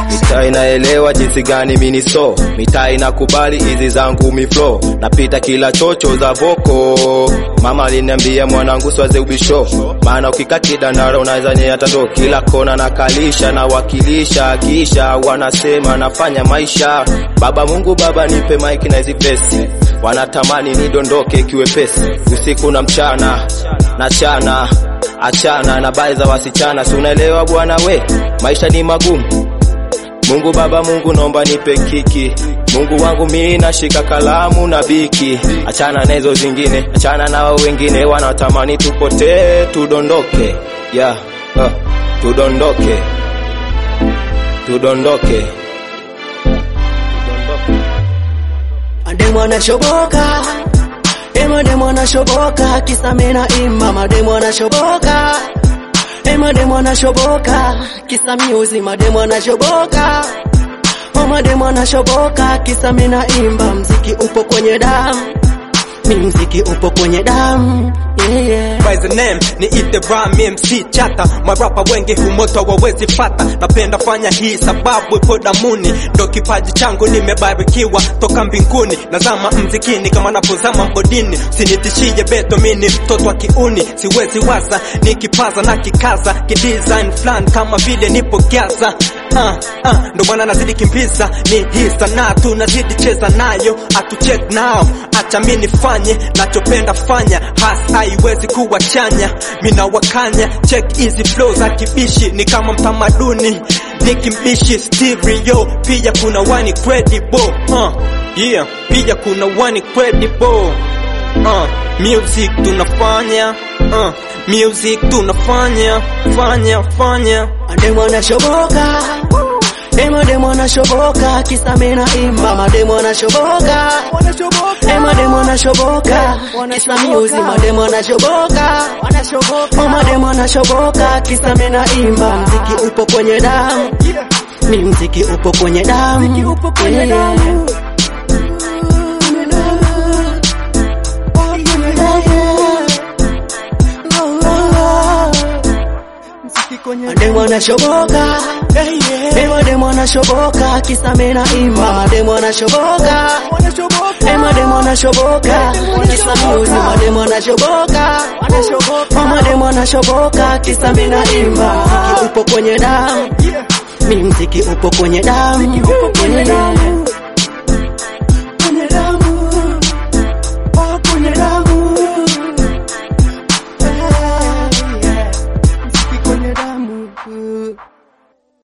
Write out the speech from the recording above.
mitaa inaelewa jinsi gani mini so mitaa inakubali hizi zangu miflo napita kila chocho za voko mama aliniambia mwanangu swaze ubisho maana ukikaa kidandara unaweza nyea ndo kila kona nakalisha nawakilisha kisha wanasema nafanya maisha baba mungu baba nipe mike na hizi pesi wanatamani nidondoke kiwepesi usiku na mchana na chana achana na bali za wasichana si unaelewa bwana we maisha ni magumu Mungu Baba, Mungu naomba nipe kiki. Mungu wangu mimi nashika kalamu na biki. Achana na hizo zingine, achana na wao wengine wanatamani tupotee, tudondoke. Yeah, uh, tudondoke. Tudondoke. Mademu anashoboka Eh, mademu anashoboka kisa mina imba mademu anashoboka Eh, mademu anashoboka kisa miuzi mademu anashoboka Oh, mademu anashoboka kisa mina imba mziki upo kwenye damu mi mziki upo kwenye damu yeah, yeah. by the name ni ite Ram MC chata marapa wengi humoto wawezi pata napenda fanya hii sababu ipo damuni ndo kipaji changu nimebarikiwa toka mbinguni nazama mzikini kama napozama bodini sinitishie beto mini mtoto wa kiuni siwezi waza nikipaza na kikaza kidesign flan kama vile nipo gaza uh, uh, ndo maana nazidi kimbiza ni hii sanaa tunazidi cheza nayo atucheck nao acha mi nifanye nachopenda fanya has haiwezi kuwa chanya mina wakanya check hizi flow za kibishi ni kama mtamaduni ni kimbishi stereo pia kuna one credible uh, yeah pia kuna one credible uh, music tunafanya uh, music tunafanya fanya fanya Mademu anashoboka Eh, mademu anashoboka kisa mina imba mademu anashoboka Eh, mademu anashoboka kisa miuzi mademu anashoboka Oh, mademu anashoboka kisa mina imba mziki upo kwenye damu mi mziki upo kwenye damu Yeah, yeah. Mademu anashoboka Eh, mademu anashoboka kisa mina imba mademu anashoboka Eh, mademu anashoboka kisa miuzi mademu anashoboka Oh, mademu anashoboka kisa mina imba mziki upo kwenye damu mi mziki upo kwenye damu Yeah, yeah.